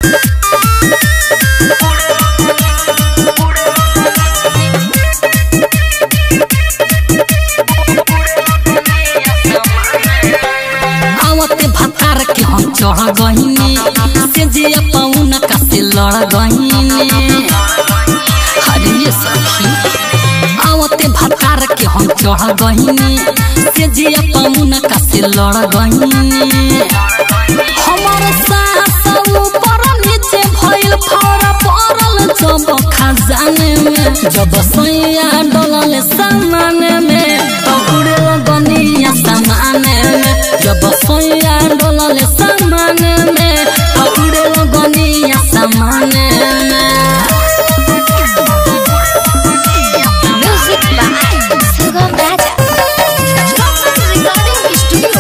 आवते भतार के हम चढ़ गहिनी से जे पौन का से लड़ गहिनी अरे ये सखी आवते भतार के हम चढ़ गहिनी से जे पौन का से लड़ गहिनी हमार सास ऊपर नीचे भइल फौरा पड़ल जब खजाने में जब सैया डलल सामान में तो उड़े गनिया सामान में जब सैया डलल सामान में तो उड़े गनिया सामान में Music by Sugam Raja. Recording Studio.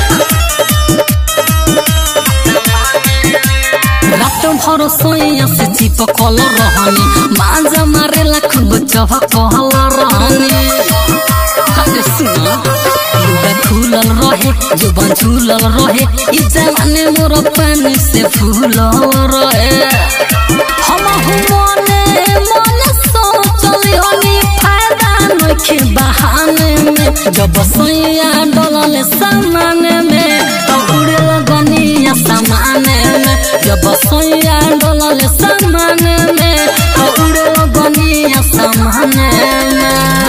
रात भर सोया से चिपकल रहनी मांजा मारेला खूब चहकल रहनी अरे सुना लुगा खुलल रहे जुबान झूलल रहे ई जवानी मोर पानी से फूलल रहे हम मने मने सोचली हनी फायदा नखे बहाने में जब सैया डलल सामान में तो उड़े लगनिया सामान में जब सैया डलल सामान में तो उड़े लगनिया सामान में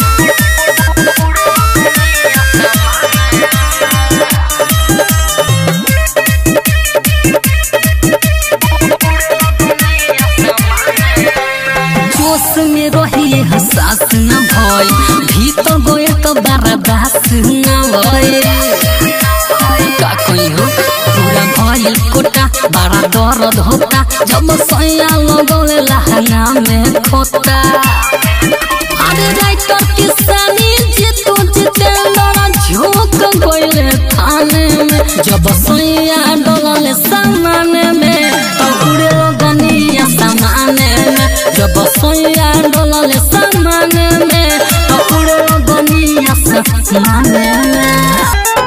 जोश में रहिए हसास न भय भीतर गए तो बर्दाश्त न भय का कोई हो पूरा भइल कोटा बड़ा दर्द होता जब सैया लगौले लहंगा में खोता अरे राइटर किसानी जीतू जितेंद्र झोंक गइले थाने में जब सैया डलल सामान में तो उड़े गनिया सामान में जब सैया डलल सामान में तो उड़े गनिया सामान में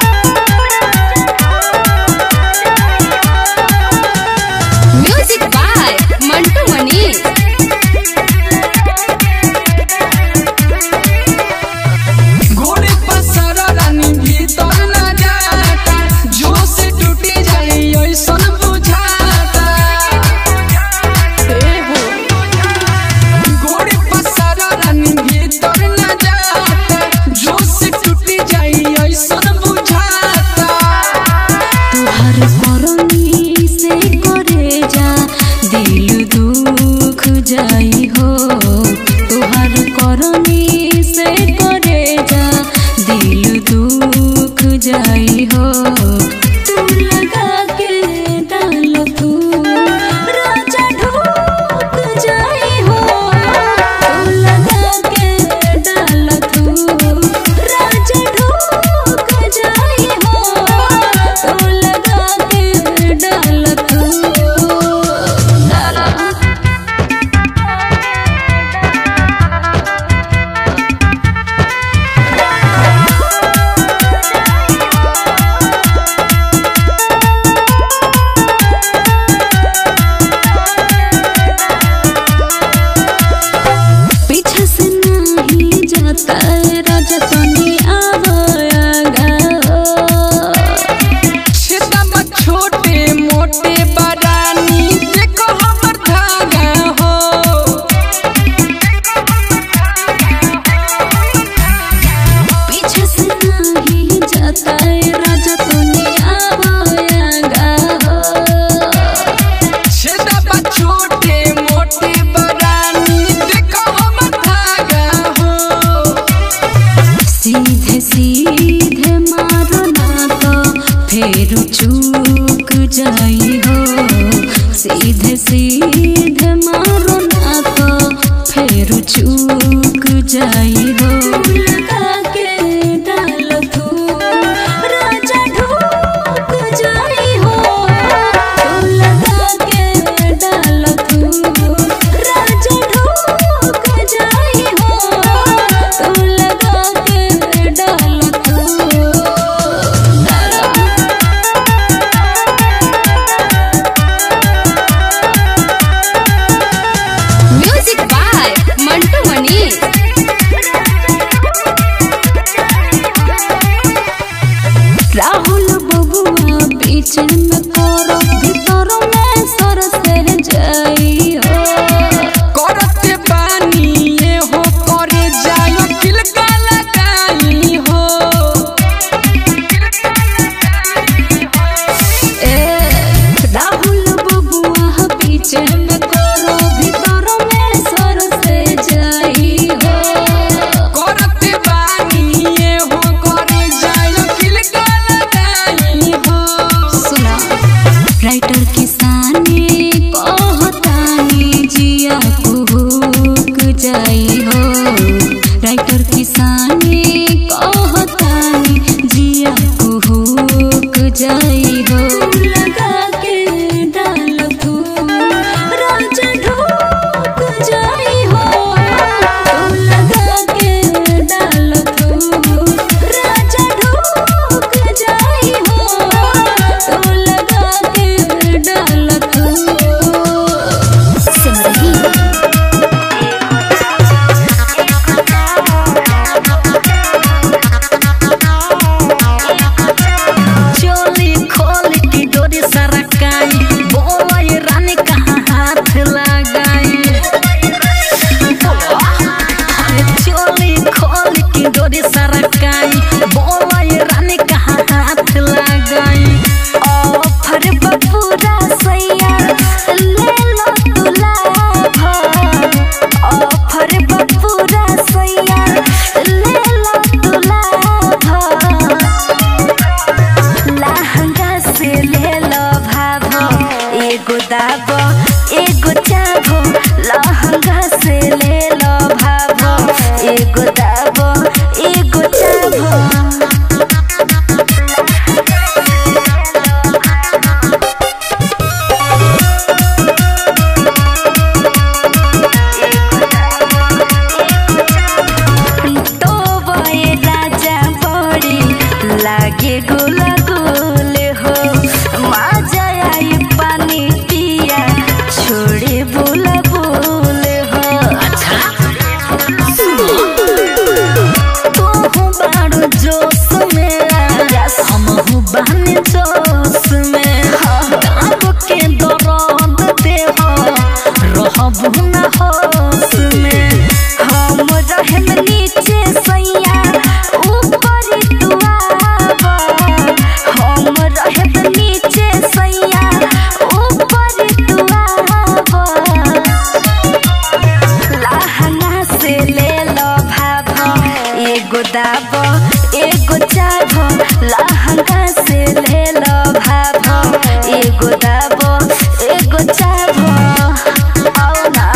Music by Mantu Mani. घोड़े पर सारा रानी भीतर न जाता जो से टूटी जाए ऐसन बुझाता ए हो घोड़े पर सारा रानी भीतर न जाता जो से टूटी जाए ऐसन बुझाता तुहर करनी से करे जा दिल दुख जाई हो तुहर करनी से करे जा दिल दुख जाई हो तू लगा के डाल तू राजा ढूक जाई हो तू लगा के डाल तू राजा ढूक जाई हो तू लगा के डाल तू पीछे से नहीं जाता राजा तनी आवागा छेदा छोटे मोटे बरानी देखो हमर धागा हो पीछे से नहीं जाता राजा तनी आवागा छेदा छोटे मोटे बरानी देखो हमर धागा हो सीधे सीधे मारो ना तो फिर चूक जाई हो सीधे सीधे मारो ना तो फिर चूक जाई हो लगा के डाल तू राजा ढूक जाई हो तू लगा के डाल तू राजा ढूक जाई हो तू लगा के डाल तू डाल दाबो एगो चाभो लहंगा से ले लो भाभो एगो दाबो एगो चाभो तो बये राजा बड़ी लागे गुला गुल हो मजा आई पानी पिया छोड़े बुला बुल हो अच्छा तू बाड़ू जोश में हमहू बहन जोश में दाब के दर्द दे हो रहब न होश में हम रहम नीचे सैया ऊपर तू आब हम रहब नीचे सैया ऊपर तू आब लहंगा से ले लो भाभो एगो दाबो एगो चाभो लहंगा से ले लो भाभो एगो दाबो एगो चाभो आओ ना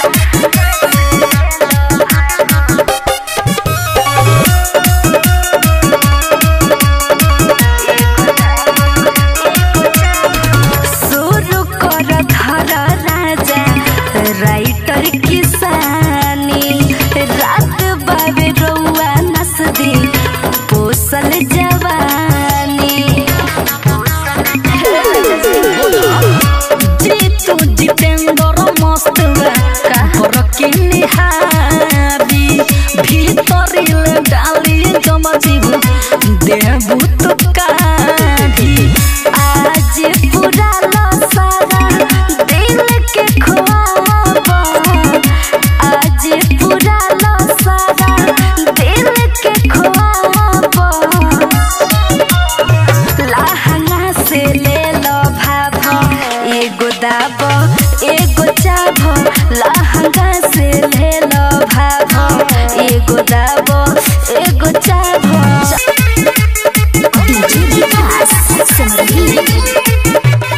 शुरू कर घर राजा राइटर किसानी रात बाबे रउआ नस दी पोसल जवानी जीतू जितेंद्र मस्त बा के निहारी भीतरिल डाली जमजीबू देबू तो काढ़ी आज पूरा सारा दिल के ख्वाब आज पूरा सारा दिल के ख्वाब लहंगा से ले लो भाभो एगो दाबो एगो चाभो लहंगा से ले लो भाभो एगो दाबो एगो चाभो डीजे विकास समरी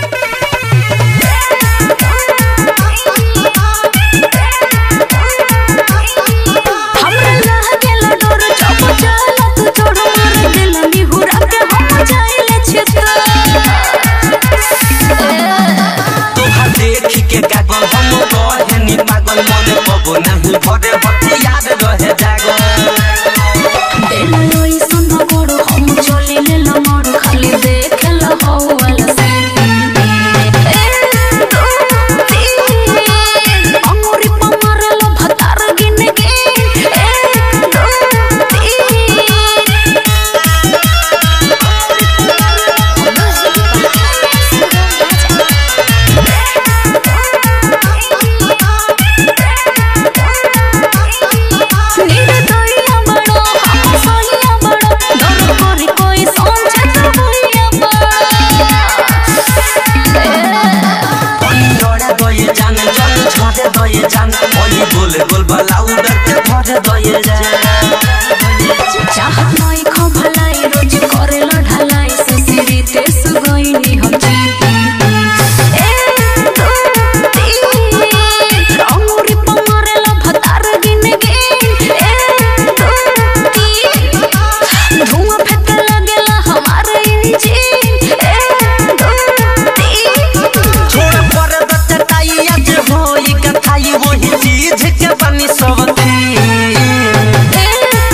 हमरा लह गेल डोर चप चला तू छोड़ मार दिल निहुरा के हम जाइले छित्र तोहा देख के गागल हम रहे नी पागल मन पबो नहीं भरे हथी याद रहे जागल बेलोई सुन गोड़ हम चली ले लमड़ खाली देख ल हौल से अंगुरी पमार लो भतार गिन गे एक दो निर्दयिया बड़ो हम सोहिया बड़ो डर करी कोई सोचे तो भइया ओई लड़ा दये जान जल झरे दये जान ओई बोले बोल बलाउडर के भरे दये जान चाहत नई खो भलाई रोज करे ल ढलाई ससुरी ते सुगइनी हम जीती अंगुरी पमार लो भतार गिन गे एक दो तीन धुआं फेंके लगेला हमार इंजन एक दो तीन छोड़ पर दचटाई आज होई कथाई वही चीज के बनी सब थी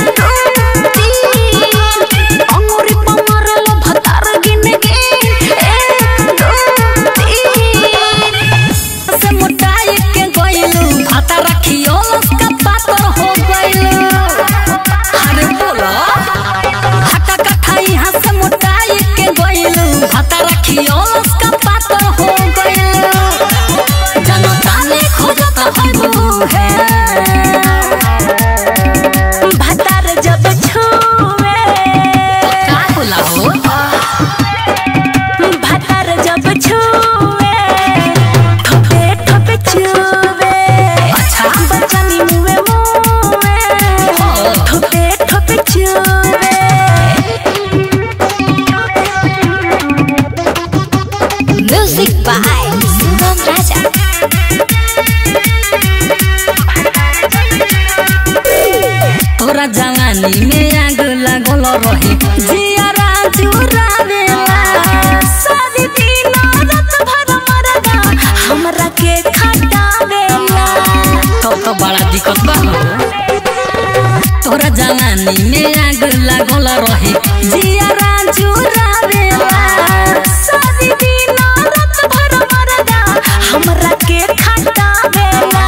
जवानी में आग लागल रहे जियारा चुरावेला सारी दिन रात भर मरदा हमरा के खटावेला तब तो बड़ा दिक्कत बा हो। तोरा जवानी में आग लागल रहे जियारा चुरावेला सारी दिन रात भर मरदा हमरा के खटावेला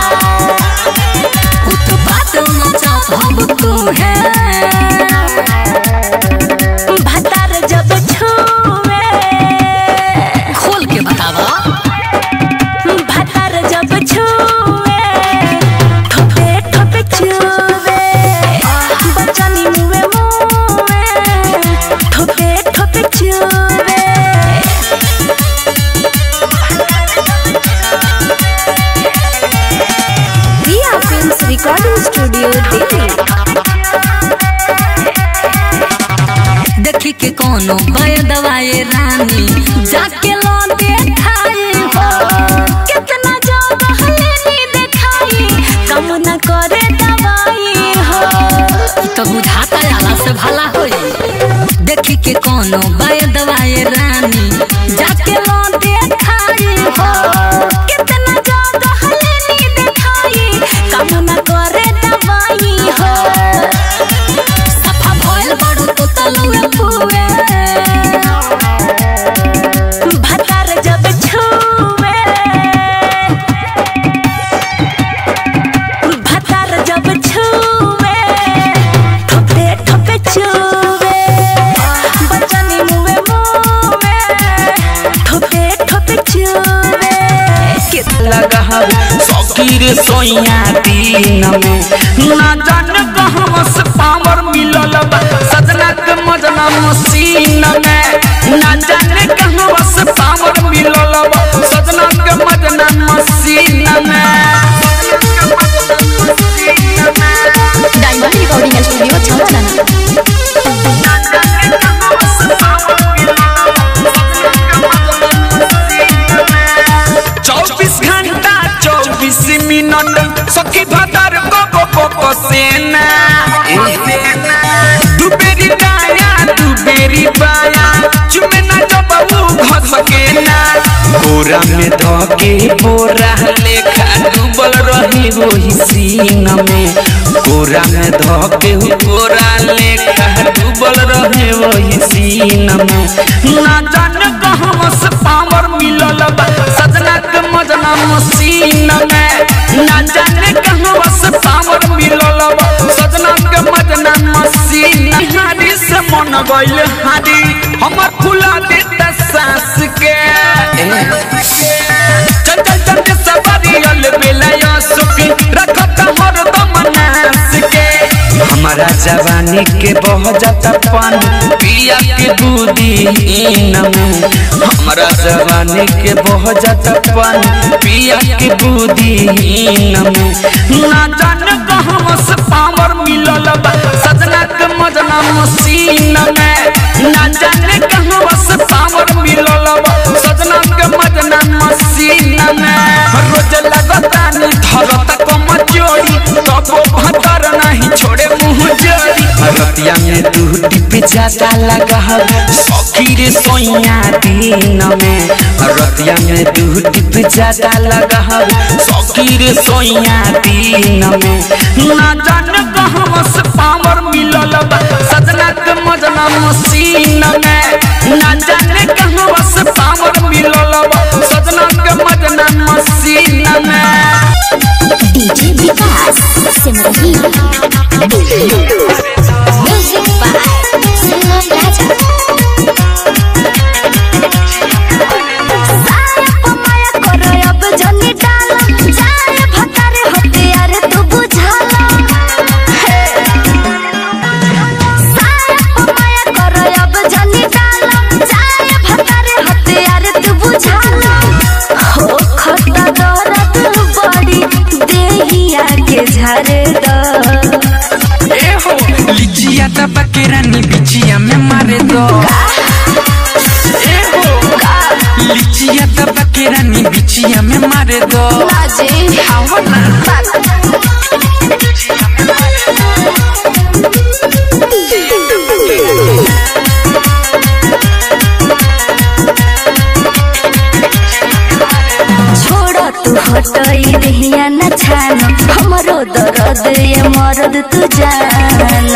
उत्पात मचात हम तू है भतार जब छुए खोल के बतावा भतार जब छुए ठोपे ठोपे छुए बचनी मुए मुए ठोपे ठोपे छुए Riya films recording studio Delhi देखी के कोनो बय दवाई रानी जाके लो देखाई हो कितना ज्यादा हलेनी देखाई कम न करे दवाई हो ई तो बुझाता आला से भला होई देखी के कोनो बय दवाई रानी जाके लो देखाई हो कितना ज्यादा हलेनी देखाई कम न करे दवाई हो सफा भइल बड़ू तो तलुए पुए भतार जब छुए भतार जब छुए ठोपे ठोपे छुए बचनी मुए मुए ठोपे ठोपे छुए लगा सकीर सोया दिन में ना जान कहवा से पावर मिलल बा सजना के मजना मशीन में ना जाने कहवा से पावर मिलल बा सजना के मजना मशीन में डायमंड रिकॉर्डिंग स्टूडियो छावला चौबीस घंटा चौबीस मिनट सखी भदर को को को सेना दुबेरी दाया दुबेरी बाया चुमे ना जबऊ घस के ना बोरा में धके बोरा लेखा डूबल रही वही सीन में बोरा में धके बोरा लेखा डूबल रहे वही सीन में ना जान कहवा से पावर मिलल बा सजना के मजना मशीन में ना जाने कहवा से पावर मिलल बा सजना के मजना मशीन हारी से मन गइल हारी हमर फुला देता सास के चल चल चल के सवारी अल बेला सुखी रखत हर दम नास के हमारा जवानी के बह जाता पानी पिया के बूदी इन में हमारा जवानी के बह जाता पानी पिया के बूदी इन में ना जान कहवा से पावर मिलल बा सजना के मजना मशीन में ना जाने कहवा से पावर मिलल बा सजना के मजना मशीन में रोज लगता नी धरत कम जोड़ी तबो भतर नहीं छोड़े मुंह जोड़ी रतिया में दू टिप ज्यादा लगा सखी रे सोइया दिन में रतिया में दू टिप ज्यादा लगा सखी रे सोइया दिन में ना जान कहवा से पावर मिलल बा सजना के मजना मशीन में ना जाने कहवा से पावर मिलल बा सजना के मजना मशीन में DJ Vikas Simrahi music by Sugam Raja साया माया करो अब जनी डालो जाए भतारे होते यार तू बुझालो साया माया करो अब जनी डालो जाए भतारे होते यार तू बुझालो हो खता दर्द बड़ी देहिया के झारे दो ए हो लिचिया दबा के रानी बिचिया में मारे दो ए हो लिचिया दबा के रानी बिचिया में मारे दो लाजे आओ ना बात तू हटई दहिया न छान हमरो दर्द ये मरद तू जान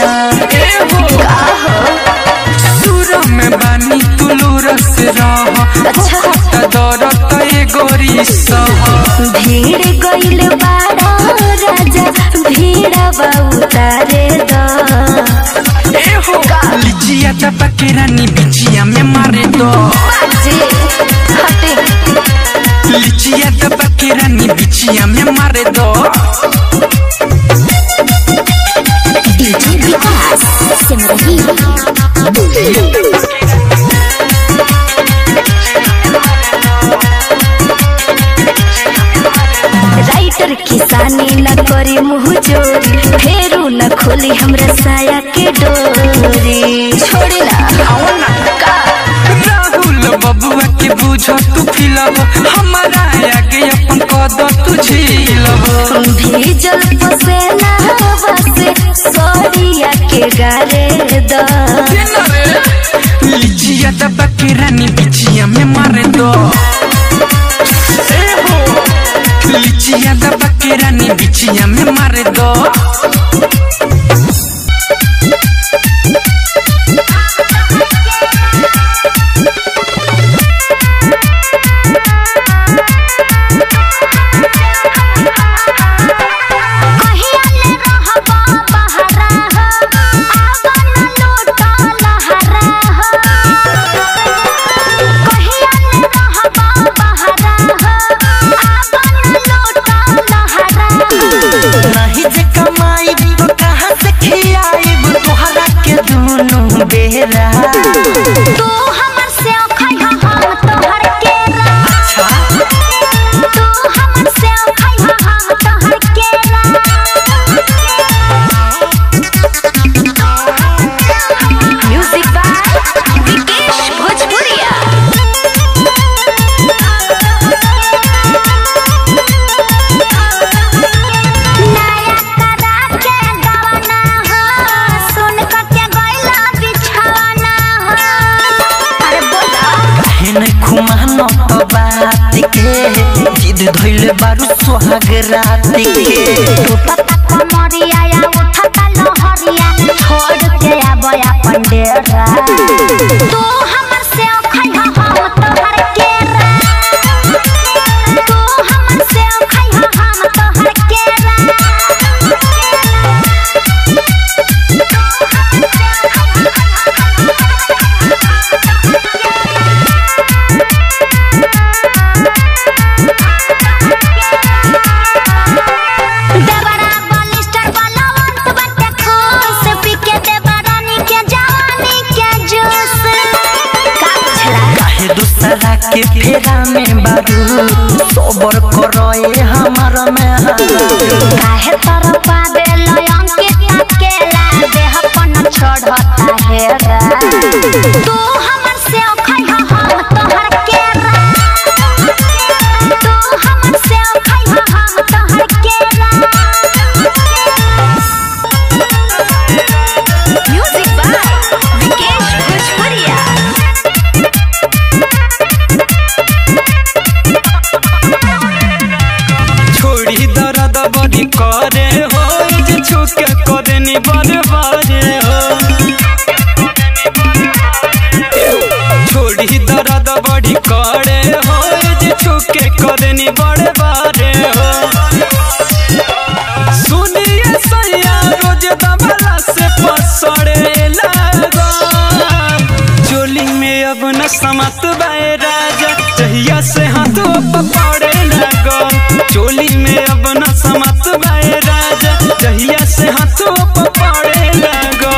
सुर में बानी तुलूर से रह अच्छा। दौरत ये गोरी सह भीड़ गइल बाड़ा राजा भीड़वा उतारे द ए हो लिचिया दबा के रानी बिचिया में मारे दो बाजे हटे लिचिया दबा के रानी बिचिया में मारे दो डीजे विकास सिमरही राइटर किसानी न करी मुँह जोरी फेरू न खोली हमरा साया के डोरी छोड़ी ना राहुल बबुआ के बुझो तू फिलब हमारा आगे अपन कद तू झीलब भीजल पसेना बसे सरिया के गारे द लिचिया दबा के रानी बिचिया में मारे दो ए हो लिचिया दबा के रानी बिचिया में मारे दो कहिया ले रहबा बहरा हो आवा न लूटा लहरा हो कहिया ले रहबा बहरा हो आवा न लूटा लहरा हो नहीं जे कमाई तो कहाँ से खियाई तोहरा के दोनों बेरा तू हमर से खइहा हम तोहर केरा तू हमर से खइहा हम तोहर केरा म्यूजिक बाय विकेश भोजपुरिया नया करा के गवाना हो सुन क के गइला बिछवाना हो अरे बोला हेन खुमानो तो बात के जिद धइले बारू सोहाग रात के टूटता कमरिया या उठता लहरिया छोड़ के आबया पंडेरा तू हमर से खइहा हम तोहर केरा तू हमर से खइहा हम तोहर केरा देवरा बलिस्टर बलवंत बटे खुश पीके देवरानी के जवानी के जूस का बुझला काहे दूसरा के फेरा में बारू सोबर करोए हमार में हारू काहे तर पावे लयन के तकेला देह पन छोड़ता हेरा तू हमर से खइहा हम तोहर केरा तू हमर से खइहा हम तोहर केरा म्यूजिक बाय विकेश भोजपुरिया छोड़ी दर्द बड़ी करे हो जे छुके करे नी बड़े बारे हो छोड़ी दर्द बड़ी करे हो जे छुके करे नी बड़े बारे हो सुनिए सैया रोज दबला से पसड़े लगो चोली में अब न समत बाए राजा जहिया से हाथों पकड़े लगो चोली में अब न समत बाए राजा जहिया से हाथों पकड़े लगो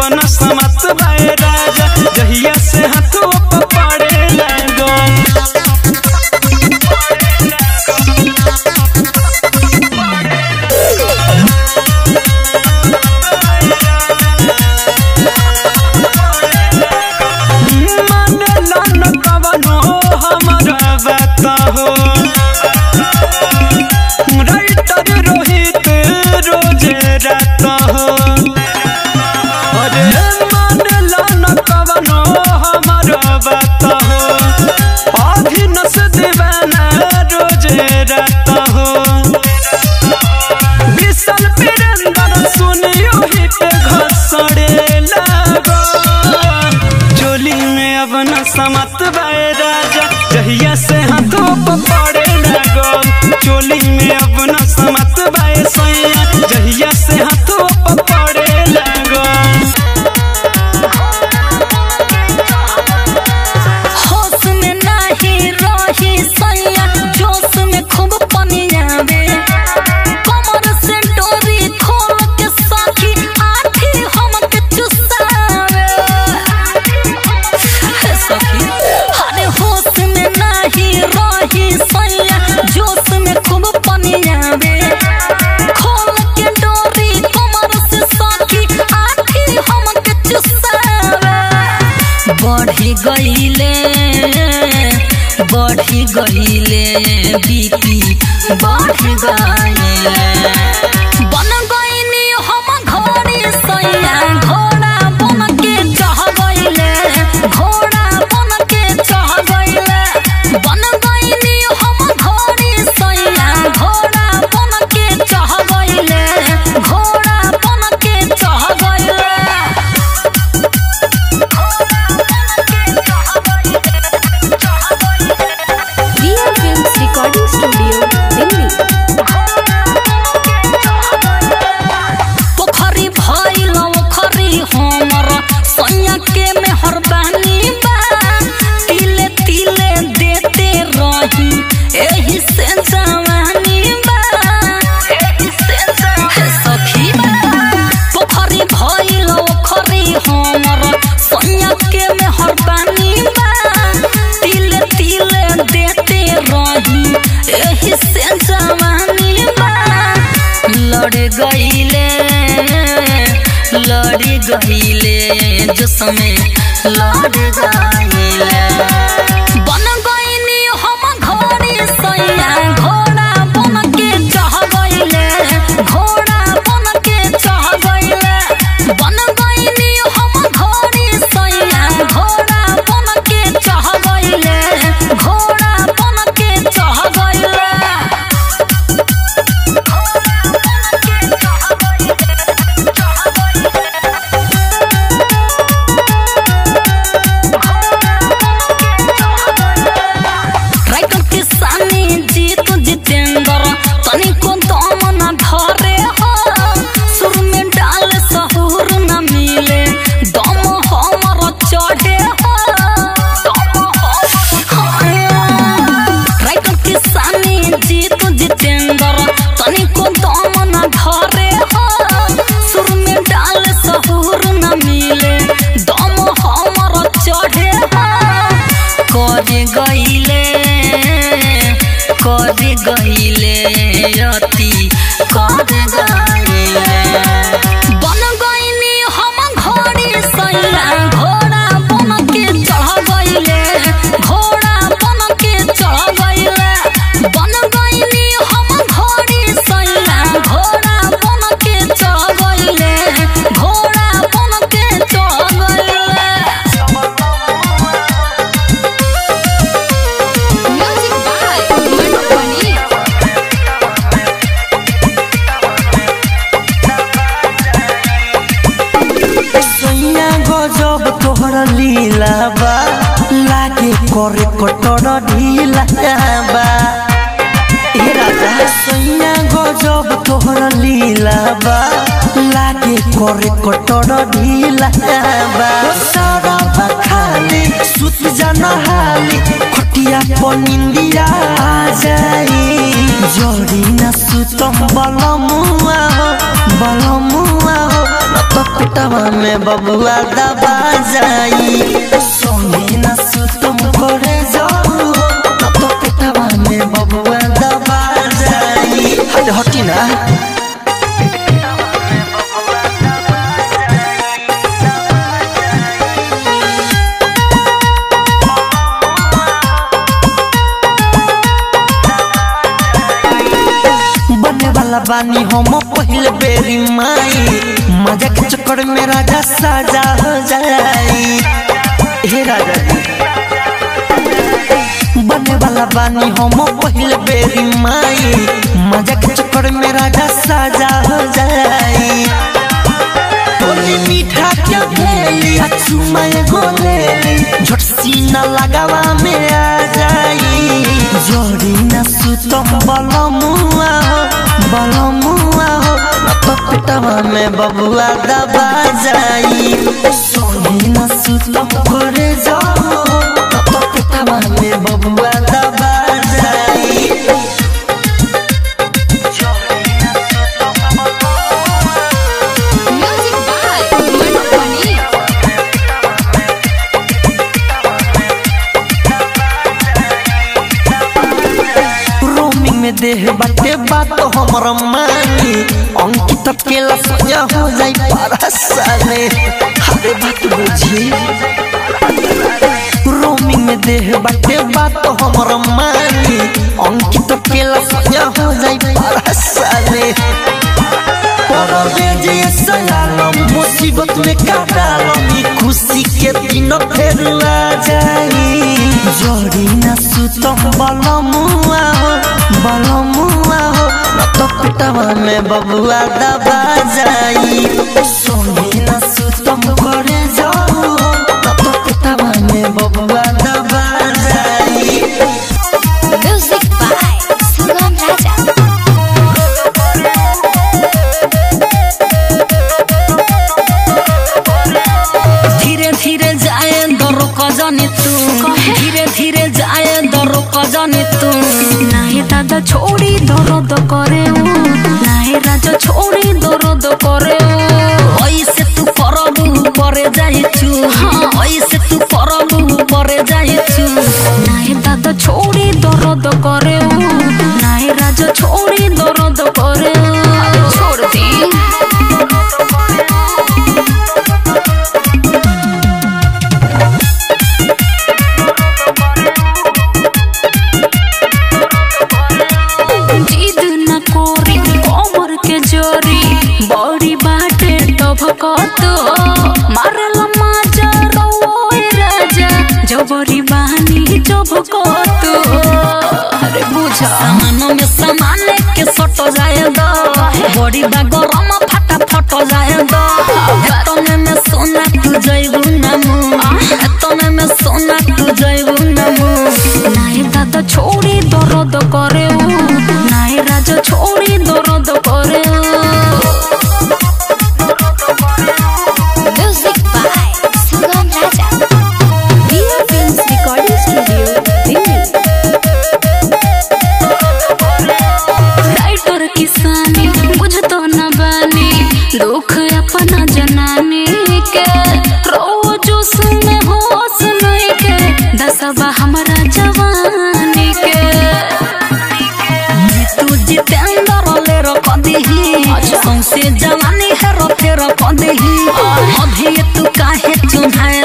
अपन समत बाए राजा जहिया से हाथों पर पड़े लागल मानेला न कवनो हमरा बात हो राइटर रोहित रोज रात हो अरे मानेला न कवनो हमरा बात हो अभिनस दीवाना रोज रात हो विशाल वीरेंद्र सुनियो ही पे घसड़े लागो चोली में अब न समत बाए राजा जहिया से हाथों पर पड़े लागो चोली में अब न समत बाए सैया जहिया से हाथों पर पड़े लागो होश में नाही रही सैया जोश में खूब पनियावे कमर से डोरी खोल के साथी आठी हमके चुसावे हे सखी अरे होश में नाही रही सैया जोश में खूब पनियावे खोल के डोरी कमर से साथी आठी हमके चुसावे बढ़ी गईले बढ़ी गईले बीपी बढ़ गईले बन गईनी हम घोड़ी सैया घोड़ा बन के चढ़ गईले घोड़ा बन के चढ़ गईले बन गईनी हम घोड़ी सैया घोड़ा बन के चढ़ गईले घोड़ा बन के चढ़ गईले real films recording studio Delhi पोखरी भइल ओखरी हमर सैया के मेहर बानी बा तिले तिले देते रही एही से जवानी बा हे सखी पोखरी भइल ओखरी हमर सैया के मेहर बानी बा तिले तिले देते रही एही से जवानी बा लड़ गईले लड़ गईले जो समय लड़ गईले बन गईनी हम घोड़ी सैया घोड़ा बन के चढ़ गईले घोड़ा बन के चढ़ गईले बन गईनी हम घोड़ी सैया घोड़ा बन के चढ़ गईले घोड़ा बन के चढ़ गईले राइटर किसानी जीत जितेंद्र तनिको दम न धरे हो सुर में डाल सहूर न मिले दम हमर चढ़े हो राइटर किसानी जीत जितेंद्र तनिको दम न धरे हो सुर में डाल सहूर न मिले दम हमर चढ़े हो करे गईले करे गईले अति करे गईले बन गईनी हम घोड़ी सैया घोड़ा बन के चढ़ गईले घोड़ा बन के चढ़ गईले बन गईनी हम घोड़ी सैया घोड़ा बन के चढ़ गईले घोड़ा बन के चढ़ गईले म्यूजिक बाय मनु मनी सैया गजब तोहर लीला बा लागे करे कटर ढीला बा ए राजा सैया गजब तोहर लीला बा लागे करे कटर ढीला बा सारा बखा हाली सुत जाना हाली खटिया पनिंदिया जाई जोड़ी न सुतम बलमुआ हो बलमुआ हो न तो पिटवा में बबुआ दबा जाई सोनी न सुतम करे जाऊ हो न तो पिटवा में बबुआ दबा जाई हट हटी ना बने वाला बानी हम पहले बेरी माई मजा के चक्कर में राजा साजा हो जाई हे राजा जी बने वाला बानी हम पहले बेरी माई मजा के चक्कर में राजा साजा हो जाई तोली मीठा क्या भेली अचुमा गोलेली झट सीना लगावा में आ जाई जोड़ी न सुतम बलमुआ हो बलमुआ हो न तो पिटवा में बबुआ दबा जाई सोनी न सुतम करे जाओ न तो पिटवा में बबुआ दबा जाई Music by Manu Mani. Roaming में देह बाटे बात हमर मानी अंकित केला सोया हो जाई परसाने हरे बात बुझी रोमिंग में देह बाटे बात हमर मानी अंकित केला सोया हो जाई परसाने परवेज ये सलालम मुसीबत में काटालम ई खुशी के दिन फेर आ जाई जोड़ी न सुतम बलमुआ हो बलमुआ हो न तो पिटवा में बबुआ दबा जाई सोनी न सुतम करे जाऊ न तो पिटवा में बबुआ दबा जाई Music by Sugam Raja. धीरे धीरे जाए दरो कजनी तू धीरे धीरे जाए दरो कजनी तू नाहे दादा छोड़ी दर्द करे ऊ नाहे राजा छोड़ी दर्द करे ऊ ऐसे तू करबू परे जाइछु ऐसे तू करबू परे जाइछु नाहे दादा छोड़ी दर्द करे ऊ नाहे राजा छोड़ी दर्द करे ऊ छोड़ दी जिद न कोरी कोमर के जोरी बड़ी बाटे टभकत मारला माजा रोए राजा जबरी बानी जभकत अरे बुझा सामान में सामान के सट जाए दो बड़ी बा गरम फटा फट जाए दो एतने में सोना तू जइबू नमु एतने में सोना तू जइबू नमु नाहे दादा छोड़ी दर्द करे ऊ नाहे राजा छोड़ी दर्द करे ऊ Music by Sugam Raja. Dia Films Recording Studio, Delhi. Writer किसानी बुझ तो न बानी दुख अपना जनानी के रोजो सुने होश नहीं के दसबा हमरा जवानी के तू जितेंद्र ले रख दही सौसे जवानी है रखे रख दही अभी तू काहे चुनाए